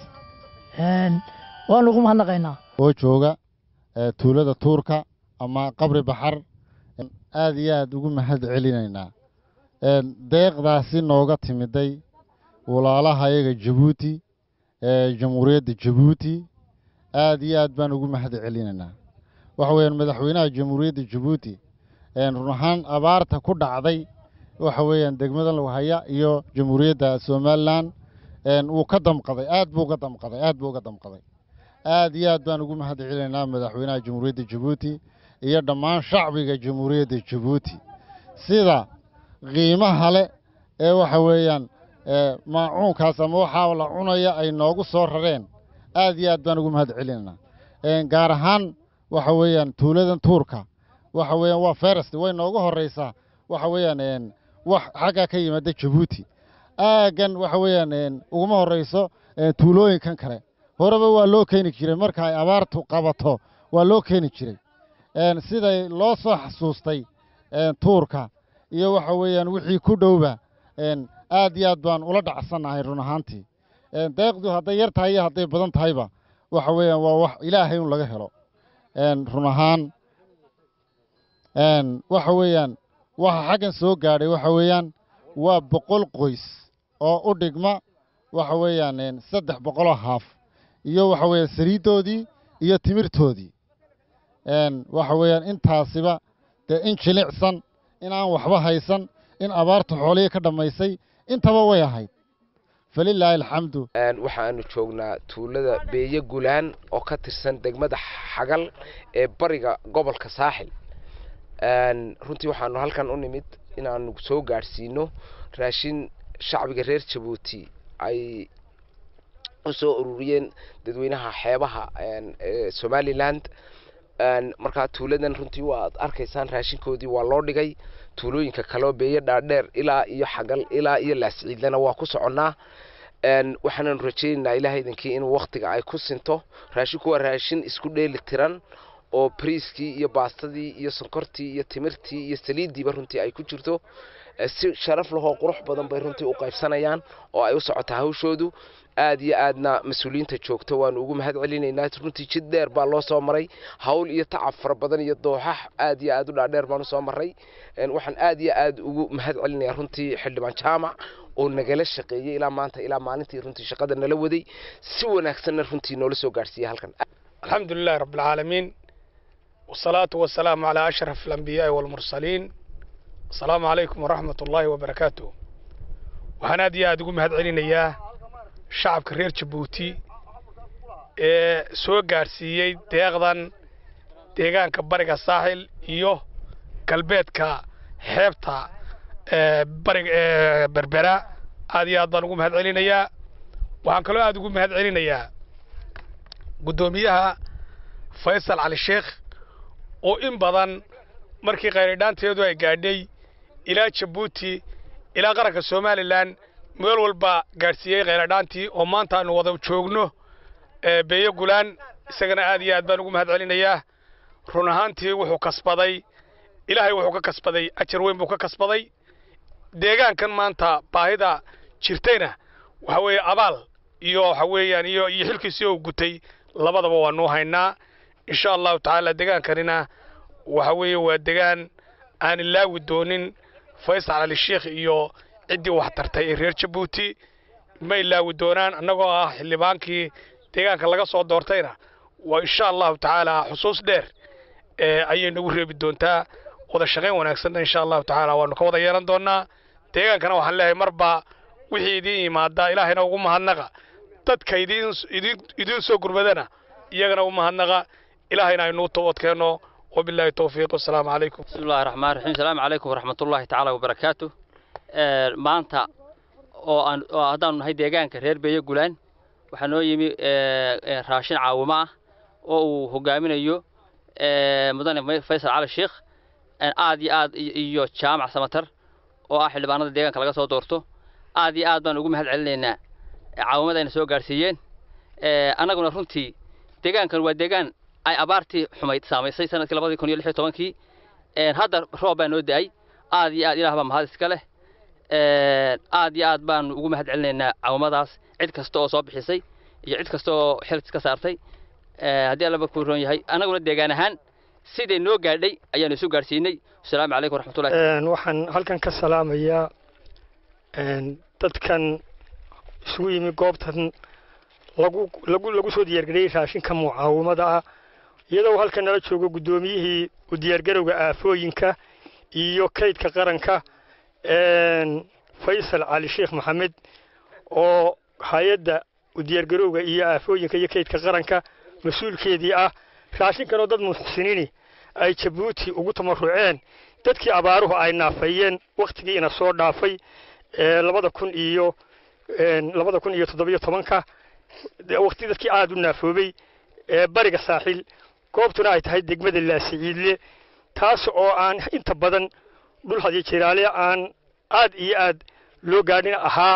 waanu ugu mahadnaqaynaa oo jooga tuulada tuurka ama qabri baxar aad iyo aad ugu mahad celinaynaa deeqdaasi nooga timiday walaalaha yaga jabuuti jamhuuriyadda jabuuti aad iyo aad baan ugu mahad celinaynaa waxa weeyaan madaxweynaha jamhuuriyadda jabuuti run ahaan abaarta ku dhacday waxa weeyaan degmada laghaya iyo jamhuuriyadda somalilan wuu ka damqaday aad buu uga damqaday aad buu uga damqaday aad iyo aad baan ugu mahad celinaynaa madaxweynaha jamhuuriyadda jabuuti iyo dhammaan shacbiga jamhuuriyadda jabuuti sida qiimaha le ee waxa weeyaan maacuunkaas ama waxaa la cunaya ay noogu soo rareen aad iyo aad baan ugu mahad celinaynaa gaar ahaan waxa weeyaan tuuladan tuurka waxa weeyaan waa ferest way noogu horreysaa waxa weeyaan wax xagga ka yimaada jabuuti aaggan waxa weeyaan uguma horreyso tuulooyinkan kale horeba waa loo keeni jiray marka ay abaartu qabato waa loo keeni jiray siday loo soo xasuustay tuurka iyo waxa weeyaan wixii ku dhowba aad iyo aad baan ula dhacsannahay run ahaantii deeqdu hadday yar tahay iyo hadday badan tahayba waxa weeyaan waa wax ilaahay un laga helo run ahaan waxa weeyaan waxa xaggan soo gaadhay waxa weeyaan waa boqol qoys oo u dhigma waxa weeyaan saddex boqoloo haaf iyo waxa weeyaan saliiddoodii iyo timirtoodii waxa weeyaan intaasiba dee in jilicsan in aan waxba haysan in abaartu xoolihii ka dhammaysay intaba way ahayd falilaahi alxamdu waxaanu joognaa tuulada beeye gulaan oo ka tirsan degmada xagal ee bariga gobolka saaxil runtii waxaanu halkan u nimid inaanu soo gaadhsiino raashin shacbiga reer jabuuti ay u soo ururiyeen dadweynaha xeebaha somaliland markaa tuuladan runtii waad arkaysaan raashinkoodii waa loo dhigay tuulooyinka kaleo beeye dhaadheer ilaa iyo xagal ilaa iyo laasciidlana waa ku soconnaa waxaananu rajaynaynaa ilaah idankii inuu waktiga ay ku sinto raashinku waa raashin isku dheeli tiran oo briiskii iyo baastadii iyo sonkortii iyo timirtii iyo saliiddiiba runtii ay ku jirto si sharaf lahoo qurux badan bay runtii u qaybsanayaan oo ay u socotaa hawshoodu aad iyo aadna mas-uuliyiinta joogto waanu ugu mahad celinaynaa runtii jid dheer baa loo soo maray hawl iyo tacab fara badan iyo dooxax aad iyo aad u dhaadheer baanu soo maray waxaan aad iyo aad ugu mahad celinayaa runtii xildhibaan jaamac oo nagala shaqeeyey ilaa maanta ilaa maalintii runtii shaqada nala waday si wanaagsanna runtii noola soo gaadhsiiyey halkan الحمد لله رب العالمين والصلاة والسلام على أشرف الأنبياء والمرسلين السلام عليكم ورحمة الله وبركاته waxaan aad iyo aad ugu mahad celinayaa shacabka reer jabuuti ee soo gaadhsiiyey deeqdan deegaanka bariga saaxil iyo galbeedka xeebta bariga ee berbera aad iyo aad baan ugu mahad celinayaa waxaan kaloo aad ugu mahad celinayaa guddoomiyaha faysal cali sheekh oo in badan markii khayridhaanteedu ay gaadhay ilaa jabuuti ilaa qaranka somalilan meel walba gaadhsiiyey kheyladhaantii oo maanta aanu wada joogno beeyo gulaan isagana aad iyo aad baan ugu mahad celinayaa run ahaantii wuxuu kasbaday ilaahay wuxuu ka kasbaday ajar weyn buu ka kasbaday deegaankan maanta baahida jirtayna waxa weeye abaal iyo waxa weeyaan iyo iyo xilkiisii uu gutay labadaba waanu haynaa insha allahu tacaala deegaankanina waxa weeye waa degaan aan ilaawi doonin faysal cali sheekh iyo ciddii wax tartay ee reer jabuuti ma ilaawi doonaan annagoo ah xildhibaankii deegaanka laga soo doortayna waa insha allahu tacaala xusuus dheer ayay nagu reebi doontaa wada shaqayn wanaagsanna insha allahu tacaala waanu ka wada yeelan doonaa deegaankana waxaan leeyahay marba wixii idiin yimaada ilaahayna ugu mahadnaqa dadka idiin idiin soo gurmadana iyagana u mahadnaqa ilaahayna aynuu toobadkeenno وبالله التوفيق والسلام عليكم بسم الله الرحمن الرحيم السلام عليكم ورحمة الله تعالى وبركاته maanta oo aan oo haddaan nahay deegaanka reer beeyo gulaan waxaa noo yimi raashin caawimo ah oo uu hogaaminayo mudane faysal cali sheekh aad iyo aad iyo jaamac samatar oo ah xildhibaanada deegaanka laga soo doorto aad iyo aad baan ugu mahad celinaynaa caawimada ayna soo gaarsiiyeen annaguna runtii deegaankan waa deegaan ay abaartii xumayd saamaysay sanadkii labadii kun iyo lix iyo tobankii hadda roob baa noo da-ay aad iyo aad ilaah baa mahad iska leh aad iyo aad baanu ugu mahad celinaynaa caawimadaas cid kasta oo soo bixisay iyo cid kasta oo xil iska saartay haddii allaba ku roon yahay annaguna deegaan ahaan siday noo gaadhay ayaanu isu gaadhsiinay asalaamu calaykum waraxmatullahi waxaan halkan ka salaamayaa dadkan isugu yimi goobtan lagu lagu lagu soo diyaargariyey raashinka mucaawimada ah iyadoo halkan nala joogo guddoomiyihii u diyaargarowga aafooyinka iyo kaydka qaranka faysal cali sheekh maxamed oo hay-adda u diyaargarowga iyo aafooyinka iyo kaydka qaranka mas-uulkeedii ah raashinkanoo dad muxsiniini ay jabuuti ugu tamaruceen dadkii abaaruhu ay naafayeen wakhtigiina soo dhaafay labada kun iyo labada kun iyo toddobiyo tobanka waqti dadkii aada u naafoobay ee bariga saaxil goobtuna ay tahay degmada laasiciidle taas oo aan inta badan dhul hadiyo jiraale aan aad iyo aad loo gaadhin ahaa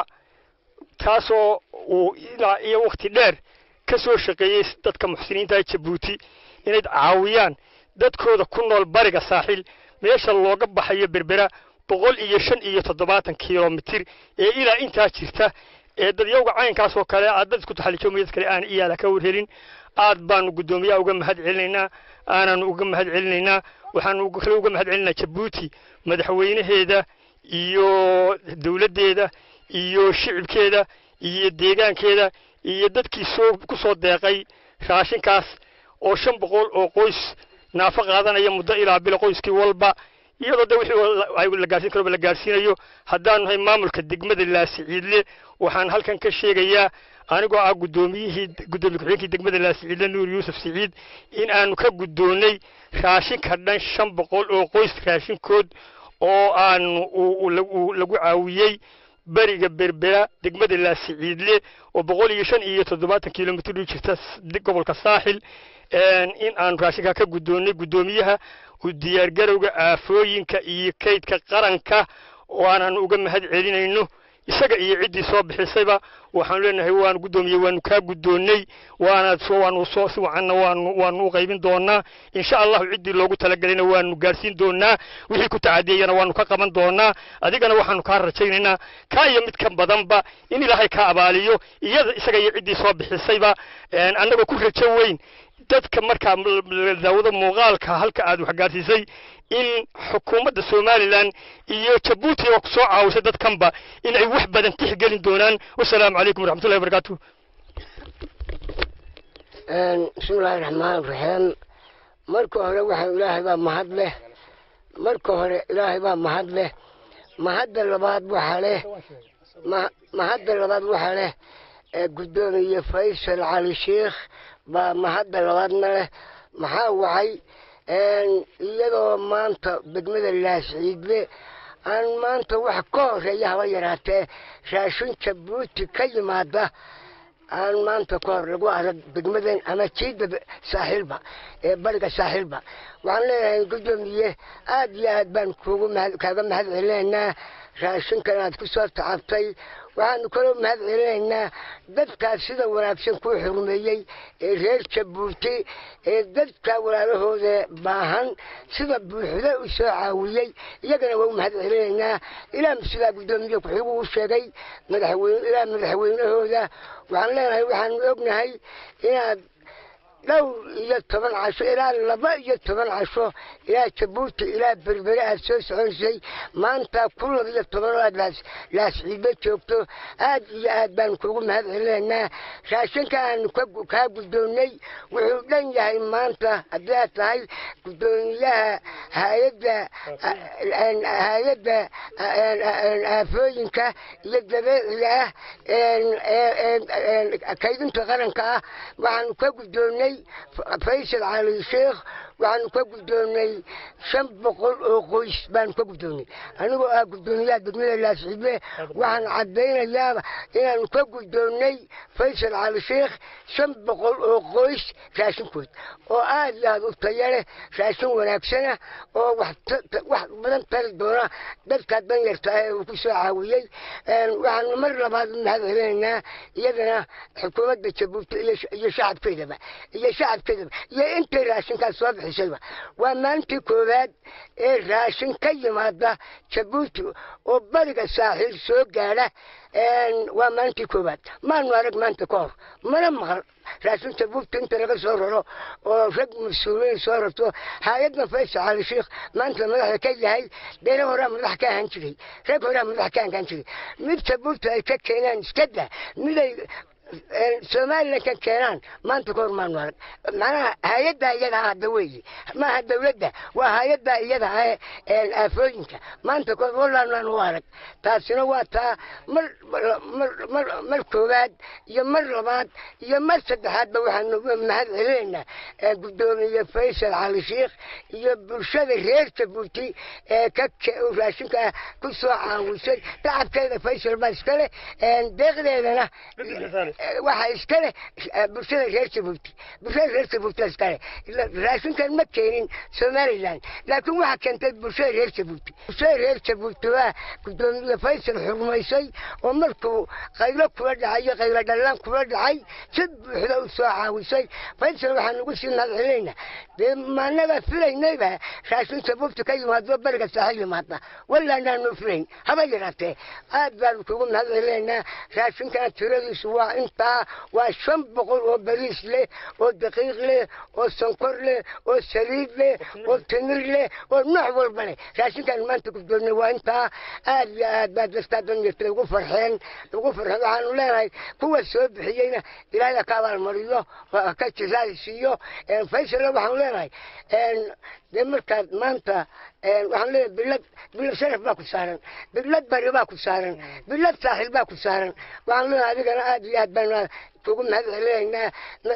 taasoo uu ilaa iyo waqti dheer ka soo shaqeeyey dadka muxsiniinta jabuuti inay caawiyaan dadkooda ku nool bariga saaxil meesha looga baxayo berbera boqol iyo shan iyo toddobaatan kilomitir ee ilaa intaa jirta ee dadyowga caynkaas oo kale aad dad isku taxalijoomay dad kale aan iyaala ka warhelin aad baanu guddoomiyaha uga mahad celinaynaa aanaanu uga mahad celinaynaa waxaanu kale uga mahad celinaynaa jabuuti madaxweynaheeda iyo dowladdeeda iyo shicibkeeda iyo deegaankeeda iyo dadkii soo ku soo deeqay raashinkaas oo shan boqol oo qoys naafo qaadanaya muddo ilaa bilo qoyskii walba iyadoo de wixii la gaarsiin karoba la gaarsiinayo haddaanu nahay maamulka degmada laasiciidle waxaan halkan ka sheegayaa anigoo ah guddoomiyihii guddoomiye ku-xigeenkii degmada laasiciidle nuur yuusuf siciid in aanu ka guddoonnay raashinka dhan shan boqol oo qoys raashinkood oo aanu lagu caawiyey beriga berbera degmada laasiciidle oo boqol iyo shan iyo toddobaatan kilomitr u jirta gobolka saaxil in aanu raashinkaa ka guddoonnay guddoomiyaha u diyaargarowga aafooyinka iyo kaydka qaranka oo aanan uga mahad celinayno isaga iyo ciddii soo bixisayba waxaanu leenahay waanu guddoomiye waanu kaa guddoonnay waana soo waanu soo si wacanna waanu waanu u qaybin doonaa insha allahu ciddii loogu talagelayna waanu gaarsiin doonaa wixii ku tacadiyeyana waanu ka qaban doonaa adigana waxaanu kaa rajaynaynaa kaa iyo mid ka badanba in ilaahay kaa abaaliyo iyada isaga iyo ciddii soo bixisayba annagoo ku rajo weyn dadka markaa daawada muuqaalka halka aad wax gaarsiisay in xukuumadda somalilan iyo jabuuti oo soo caawisay dadkanba in ay wax badan tixgelin doonaan wasalaamu calaykum waraxmatullahi wabarakaatu bismillahi raxmaan raxiim marka hore waxaa ilaahay baa mahad leh marka hore ilaahay baa mahad leh mahadda labaad waxaa leh mahadda labaad waxaa leh guddoomiye faysal cali sheekh baa mahadda labaadna leh maxaa wacay iyadoo maanta degmada laasciidle aan maanta wax ka horeeya haba yaraatee raashin jabuuti ka yimaada aan maanta ka hor lagu arag degmadan ama jiida saaxiilba ee bariga saaxiilba waxaan leeyahay guddoomiye aad iyo aad baan kuugu mahad kaaga mahad celinaynaa raashinkan aad ku soo tacabtay waxaanu kaloo mahad celinaynaa dadkaas sida wanaagsan kuu xurmeeyey ee reer jabuuti ee dadka walaalahooda baahan sida buuxda u soo caawiyey iyagana waa u mahad celinaynaa ilaa sidaa guddoomiye ku-xigu u sheegay madaxweyne ilaa madaxweynahooda waxaan leenahay waxaanu ognahay inaad dhowr iyo toban casho ilaa laba iyo toban casho ilaa jabuuti ilaa berbere aad soo soconaysay maanta ku laba iyo toban oo aad laas laasciido joogto aad iyo aad baanu kuugu mahad celinaynaa raashinka aanu kaa guddoonnay wuxuu dhan yahay maanta haddii aad tahay guddoomiyaha hay-adda hay-adda aafooyinka iyo dabeeciga ah kaydinta qaranka ah waxaanu ka guddoonnay faysal cali sheekh waxaanu ka guddoonnay shan boqol oo qoys baanu ka guddoonnay anigoo ah guddoomiyaha degmada laasxibe waxaan caddaynayaa inaanu ka guddoonnay faysal cali sheekh shan boqol oo qoys raashinkood oo aad iyo aad u taya leh raashin wanaagsana oo wax badan tari doona dadka danyarta ah ee uu ku soo caawiyey waxaanu mar labaad u mahad celinaynaa iyadana xukuumadda jabuuti iyo shacabkeedaba iyo shacabkeedaba iyo intay raashinkaas soo bixisayba waa maalintii koowaad ee raashin ka yimaada jabuuti oo bariga saaxiil soo gaadha waa maalintii koowaad maanu arag maanta ka hor mana maqal raashin jabuuti inta laga soo raro oo rag mas-uuliyiin soo rarto hay-adna faysal cali sheekh maanta madaxda ka yahay deena horaa madax ka ahaan jiray rag horaa madax ka ahaan jiray mid jabuuti ay ka keenaan iska dah miday somalilan ka keenaan maanta ka hor maanu arag macnaha hay-addaa iyada ah hadda weeye maaha dawladda waa hay-addaa iyada ah ee aafooyinka maanta ka hor walaanaan u arag taasina waa taa mar mar mar mar koowaad iyo mar labaad iyo mar saddexaadba waxaanu mahad celinaynaa guddoomiye faysal cali sheekh iyo bulshada reer jabuuti ee ka raashinka ku soo caawisay tacabkeeda faysal baa iska leh deeqdeedana waxaa iska leh bulshada reer jabuuti bulshada reer jabuuti iska leh raashinkan ma keenin somaliland laakiin waxaa keentay bulshada reer jabuuti bulshada reer jabuuti waa guddoomiye faysal xurmaysay oo markuu qaylo kula dhacay iyo qaylo dhallaan kula dhacay si buuxda u soo caawisay faysal waxaan ugu sii mahad celinaynaa dee maanaga filaynayba raashin jabuuti ka yimaado bariga saaxil yimaada walaanaanu filayn haba yaraatee aad baanu kugu mahad celinaynaa raashinkana tiradiisu waa intaa waa shan boqol oo bariis leh oo daqiiq leh oo sonkor leh oo saliid leh oo timir leh oo nooc walba leh raashinkan maanta guddoonnay waa intaa aad iyo aad baa dadkaa danyarta ugu farxeen ugu farxeen waxaanu leenahay kuwa soo bixiyeyna ilaahay ka abaalmariyo ka jisaay siiyo faysalna waxaanu leenahay dee markaad maanta waxaan leeyahay bilad bilad sharaf baa ku saaran bilad bari baa ku saaran bilad saaxil baa ku saaran waxaan leeyahay adigana aad iyo aad baan kugu mahad celinaynaa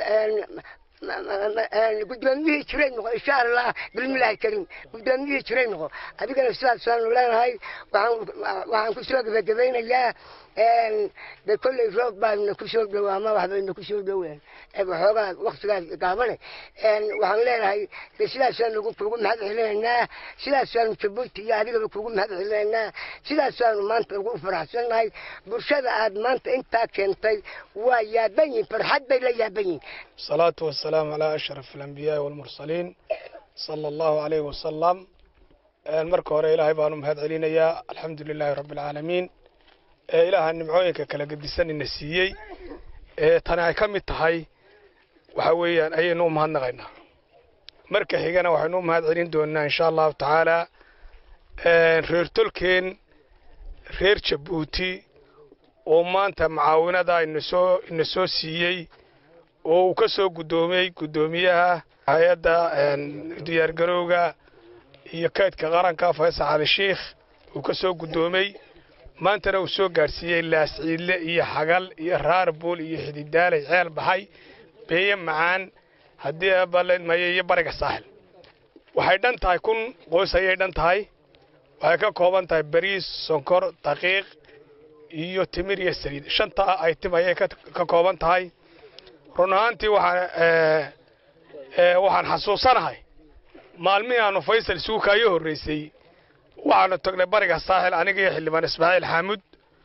guddoomiyihii jiray noqo insha allah bilmillaahi kariim guddoomiyihii jiray noqo adigana sidaasaanu leenahay waxaan kusoo gebagabaynayaa de kolley roob baana kusoo dhow ama waxbayna kusoo dhoween waxoogaa waktigaas gaabane waxaan leenahay de sidaasaanu kugu mahad celinaynaa sidaasaanu jabuuti iyo adigaba kugu mahad celinaynaa sidaasaanu maanta ugu faraxsannahay bulshada aad maanta intaa keentay waa yaaban yihin farxad bay la yaaban yihin الصلاة والسلام على أشرف الأنبياء والمرسلين صلى الله عليه وسلم marka hore ilaahay baanu mahad celinayaa alxamdu lilaahi rabbi alcaalamiin ee ilaaha nimcooyinka kala gedisan ina siiyey ee tani ay ka mid tahay waxa weeyaan ayaynu u mahadnaqaynaa marka xigana waxaynu u mahad celin doonaa insha allahu tacaala reer tolkeen reer jabuuti oo maanta mucaawinada ina soo ina soo siiyey oo uu ka soo guddoomiyey guddoomiyaha hay-adda diyaargarowga iyo kaydka qaranka faysal cali sheikh uu ka soo guddoomey maantana uu soo gaadhsiiyey laasciidle iyo xagal iyo raarbuul iyo xididaalay ceel baxay beeye macaan haddii abalmaye iyo bariga saaxil waxay dhan tahay kun qoys ayay dhan tahay waxay ka kooban tahay bariis sonkor daqiiq iyo timir iyo saliid shantaa aytim ayay ka kooban tahay run ahaantii waxaan waxaan xasuusanahay maalmihii aanu faysal isugu kaayo horreysay waxaanu tagnay bariga saaxil aniga iyo xildhibaan ismaaciil xaamud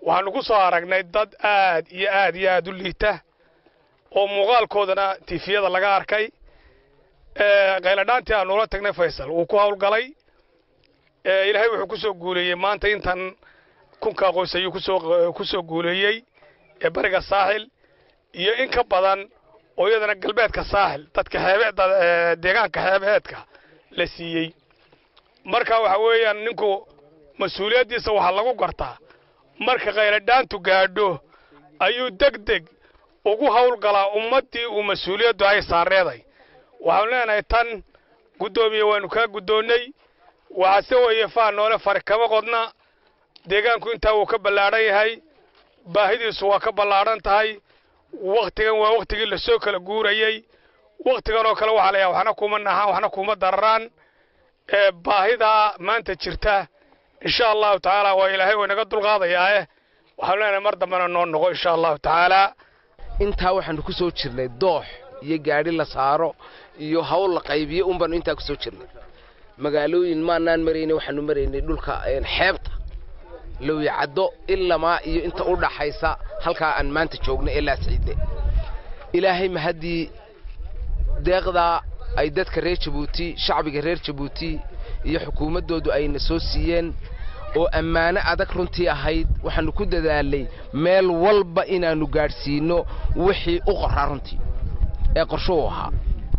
waxaanu ku soo aragnay dad aad iyo aad iyo aad u liita oo muuqaalkoodana tifiyada laga arkay qayladhaantii aanu ula tagnay faysal wuu ku howlgalay ilaahay wuxuu ku soo guuleeyey maanta intan kunkaa qoys ayuu kusoo ku soo guuleeyey ee bariga saaxil iyo in ka badan oo iyadana galbeedka saaxil dadka xeebeedda deegaanka xeebeedka la siiyey marka waxa weeyaan ninku mas-uuliyaddiisa waxaa lagu gartaa marka qayladhaantu gaadho ayuu deg deg ugu howlgalaa ummaddii uu mas-uuliyaddu ay saareeday waxaanu leenahay tan guddoomiye waanu kaa guddoonnay waxaase weeye faa noole fari kama qodna deegaanku intaa wuu ka ballaadhan yahay baahidiisu waa ka ballaadhan tahay wakhtigan waa wakhtigii lasoo kala guurayey wakhtigan oo kale waxaa layahay waxna kuma nahaan waxna kuma dararaan baahidaa maanta jirta insha allahu tacaala waa ilaahay way naga dulqaadayaae waxaanu leenahay mar dambena noo noqo insha allahu tacaala intaa waxaanu ku soo jirnay doox iyo gaadhi la saaro iyo hawl la qaybiyo un baanu intaa ku soo jirnay magaalooyin maanaan maraynay waxaanu maraynay dhulka xeebta lowyacaddo ilamaa iyo inta u dhaxaysa halkaa aan maanta joogno ee laasciidne ilaahay mahaddii deeqdaa ay dadka reer jabuuti shacbiga reer jabuuti iyo xukuumaddoodu ayna soo siiyeen oo ammaano adag runtii ahayd waxaannu ku dadaalay meel walba inaannu gaadhsiinno wixii u qoraa runtii ee qorshuhu ahaa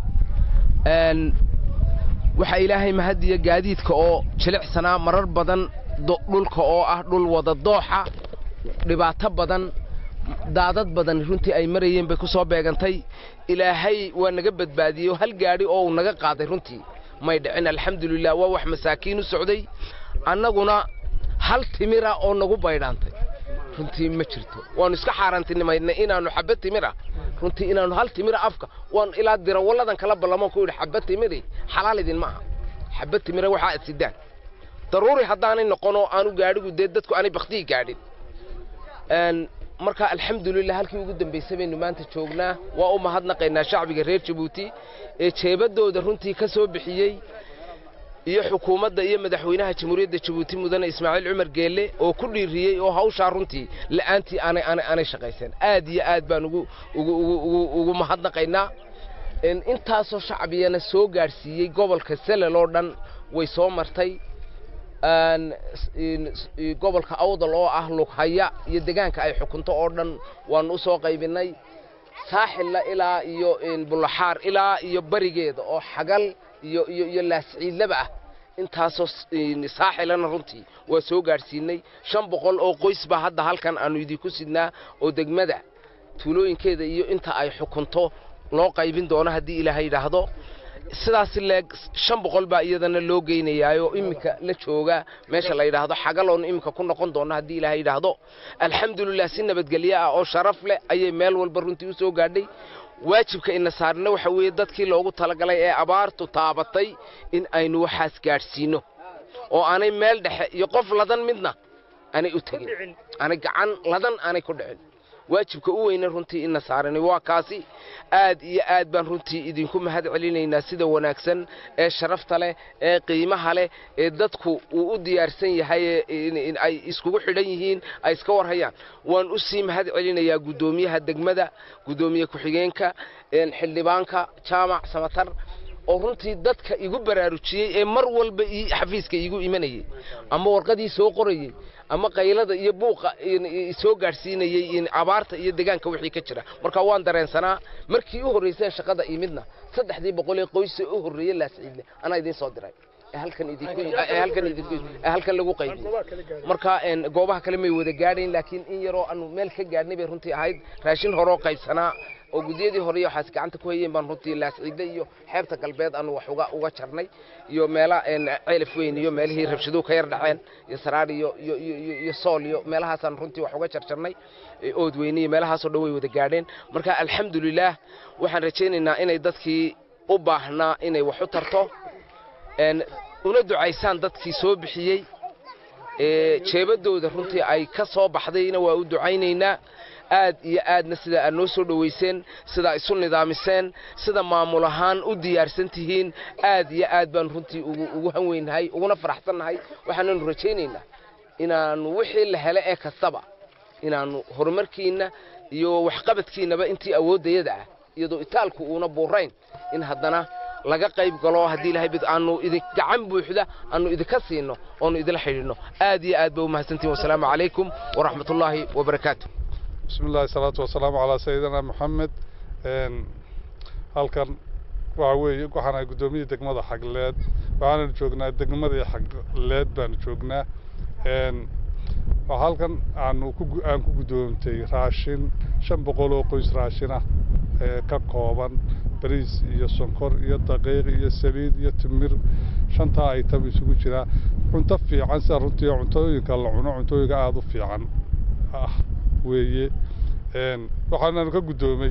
waxaa ilaahay mahadiya gaadiidka oo jilicsanaa marar badan dhulka oo ah dhul wada dooxa dhibaato badan daadad badan runtii ay marayeen bay ku soo beegantay ilaahay waa naga badbaadiyey hal gaadhi oo uu naga qaaday runtii may dhicin alxamdulilah waa wax masaakiin u socday annaguna hal timira oo nagu baydhaantay runtii ma jirto waannu iska xaaraantinimaynay inaannu xabba timira runtii inaannu hal timira afka waan ilaa dirawalladan kala ballamaan ku yidhi xabba timiri xalaal idin ma aha xabba timira waxaa sidaan daruuri haddaanay noqonoo aanu gaadhigu dee dadku aanay baktiyi gaadhin marka alxamdulilah halkii ugu dambaysay baynu maanta joognaa waa u mahadnaqaynaa shacbiga reer jabuuti ee jeebaddooda runtii ka soo bixiyey iyo xukuumadda iyo madaxweynaha jamhuuriyadda jabuuti mudane ismaaciil cumar geelle oo ku dhiiriyey oo hawshaa runtii la'aantii aanay aanay aanay shaqaysan aad iyo aad baan ugu ugu ugu ugu mahadnaqaynaa intaasoo shacbiyana soo gaadhsiiyey gobolka selel oo dhan way soo martay gobolka awdal oo ah lughaya iyo degaanka ay xukunto oo dhan waanu u soo qaybinay saaxilla ilaa iyo bulaxaar ilaa iyo barigeeda oo xagal iyo iyo iyo laasciidlaba ah intaasoo saaxilana runtii waa soo gaadhsiinay shan boqol oo qoys baa hadda halkan aanu idinku sidnaa oo degmada tuulooyinkeeda iyo inta ay xukunto loo qaybin doono haddii ilaahay yidhaahdo sidaas leeg shan boqol baa iyadana loo geynayaayo iminka la jooga meesha la yidhaahdo xagaloonu iminka ku noqon doono haddii ilaahay yidhaahdo alxamdulilah si nabadgelyo ah oo sharaf leh ayay meel walba runtii u soo gaadhay waajibka ina saarna waxa weeye dadkii loogu talagalay ee abaartu taabatay in aynu waxaas gaadhsiino oo aanay meel dhexe iyo qof ladan midna aanay u tegin aanay gacan ladan aanay ku dhicin waajibka u weyne runtii ina saaran waa kaasi aad iyo aad baan runtii idinku mahad celinaynaa sida wanaagsan ee sharafta leh ee qiimaha leh ee dadku uu u diyaarsan yahay ay iskugu xidhan yihiin ay iska warhayaan waan u sii mahad celinayaa guddoomiyaha degmada guddoomiye ku-xigeenka xildhibaanka jaamac samatar oo runtii dadka igu baraarujiyey ee mar walba xafiiska iigu imanayay ama warqadii soo qorayey ama qaylada iyo buuqa soo gaadhsiinayey abaarta iyo degaanka wixii ka jira marka waan dareensanaa markii u horraysay shaqada imidna saddexdii boqol ee qoysa u horreeyey laasciidle anaa idiin soo diray halkan idinku halkan idinku halkan lagu qaybiyey marka goobaha kale may wada gaadhayn laakiin in yaroo aanu meel ka gaadhnay bay runtii ahayd raashin horoo qaybsanaa oo guddiyadii hore iyo waxaas gacanta ku hayeen baan runtii laasciidle iyo xeebta galbeed aanu wax uga uga jarnay iyo meela ceelaf weyn iyo meelihii rabshaduhu ka yar dhaceen iyo saraar iyo iyo iyo iyo sool iyo meelahaasaan runtii wax uga jarjarnay ood weyne iyo meelahaasoo dhan way wada gaadheen marka alxamdulilaah waxaan rajaynaynaa inay dadkii u baahnaa inay wax u tarto una ducaysaan dadkii soo bixiyey jeebadooda runtii ay ka soo baxdayna waa u ducaynaynaa aad iyo aadna sida aad noo soo dhowayseen sida isu nidaamiseen sida maamul ahaan u diyaarsan tihiin aad iyo aad baan runtii ugu hanweynahay uguna faraxsannahay waxaananu rajaynaynaa inaanu wixii la hele ee kastaba inaannu horumarkiinna iyo waxqabadkiinnaba intii awooddayada ah iyadoo itaalku uuna buurayn in haddana laga qayb galo haddii ilahay bid aanu idin gacan buuxda aanu idinka siino oonu idinla xidhiidhno aad iyo aad ba u mahadsantihin wasalaamu calaykum waraxmatullaahi wabarakaatu بسم الله الصلاة والسلام على سيدنا محمد halkan waxa weeye waxaan ahay guddoomiyii degmada xagleed waxaananu joognaa degmadii xagleed baanu joognaa waa halkan aanu ku aan ku guddoomtay raashin shan boqol oo qoys raashin ah ee ka kooban bariis iyo sonkor iyo daqiiq iyo saliid iyo timir shantaa item isugu jira cunto fiican sida runtii cuntooyinka la cuno cuntooyinka aada u fiican ah weeye waxaananu ka guddoomay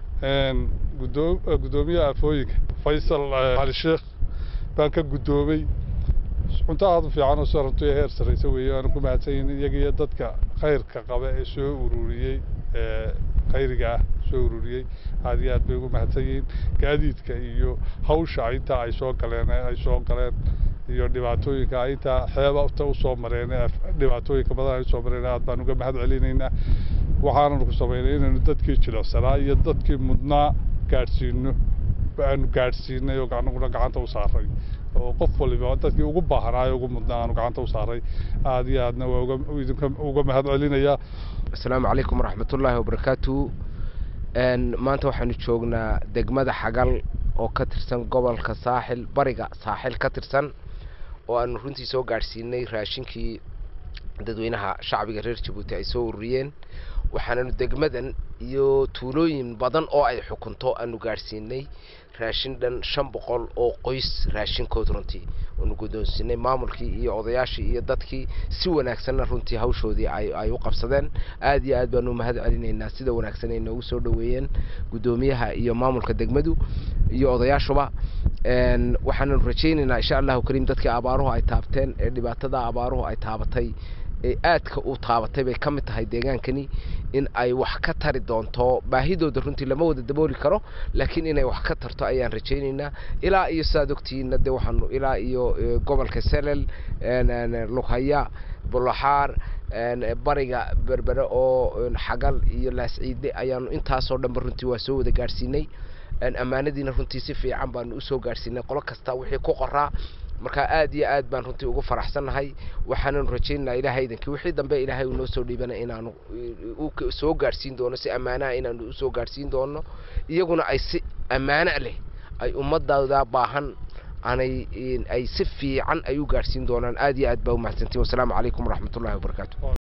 guddoomiyaha afooyinka faysal cali sheekh baan ka guddoomay cunto aada u fiican oo sida runtii heer sarraysa weeye waanu ku mahadsanyihin iyaga iyo dadka khayrka qaba ee soo ururiyey khayriga ah soo ururiyey aad iyo aad bay ugu mahadsan yihiin gaadiidka iyo hawsha intaa ay soo galeen ay soo galeen iyo dhibaatooyinka intaa xeebata usoo mareen dhibaatooyinka badan ay usoo mareen aad baan uga mahad celinaynaa waxaananu ku samaynay inaynu dadkii jilicsanaa iyo dadkii mudnaa gaadhsiino aanu gaadhsiinay oo anaguna gacanta u saaray oo qof waliba dadkii ugu baahnaayo ugu mudnaa aanu gacanta u saaray aad iyo aadna waa idinka uga mahad celinayaa asalaamu calaykum waraxmatullaahi wabarakaatu maanta waxaanu joognaa degmada xagal oo ka tirsan gobolka saaxil bariga saaxil ka tirsan oo aanu runtii soo gaadhsiinay raashinkii dadweynaha shacbiga reer jabuuti ay soo ururiyeen waxaananu degmadan iyo tuulooyin badan oo ay xukunto aanu gaadhsiinay raashin dhan shan boqol oo qoys raashinkood runtii waanu guddoonsiinay maamulkii iyo odayaashii iyo dadkii si wanaagsanna runtii hawshoodii ay ay u qabsadeen aad iyo aad baanu u mahad celinaynaa sida wanaagsan ay noogu soo dhoweeyeen guddoomiyaha iyo maamulka degmadu iyo odayaashuba waxaananu rajaynaynaa insha allahu kariim dadkii abaaruhu ay taabteen ee dhibaatada abaaruhu ay taabatay ee aadka u taabatay bay ka mid tahay deegaankani in ay wax ka tari doonto baahidooda runtii lama wada dabooli karo laakiin inay wax ka tarto ayaan rajaynaynaa ilaa iyo sidaad ogtihiinna dee waxaanu ilaa iyo gobolka selel lughaya bulaxaar bariga berbere oo xagal iyo laasciide ayaanu intaasoo dhanba runtii waa soo wada gaadhsiinay ammaanadiina runtii si fiican baanu usoo gaadhsiinay qolo kasta wixii ku qoraa marka aad iyo aad baan runtii ugu faraxsannahay waxaananu rajaynaynaa ilaahay idankii wixii dambe ilaahay uu noo soo dhiibana inaanu soo gaadhsiin doono si ammaanaha inaanu usoo gaadhsiin doono iyaguna ay si ammaano leh ay ummadooda baahan aanay ay si fiican ay u gaadhsiin doonaan aad iyo aad baa u mahadsantiin wasalaamu calaykum waraxmatullahi wabarakaatu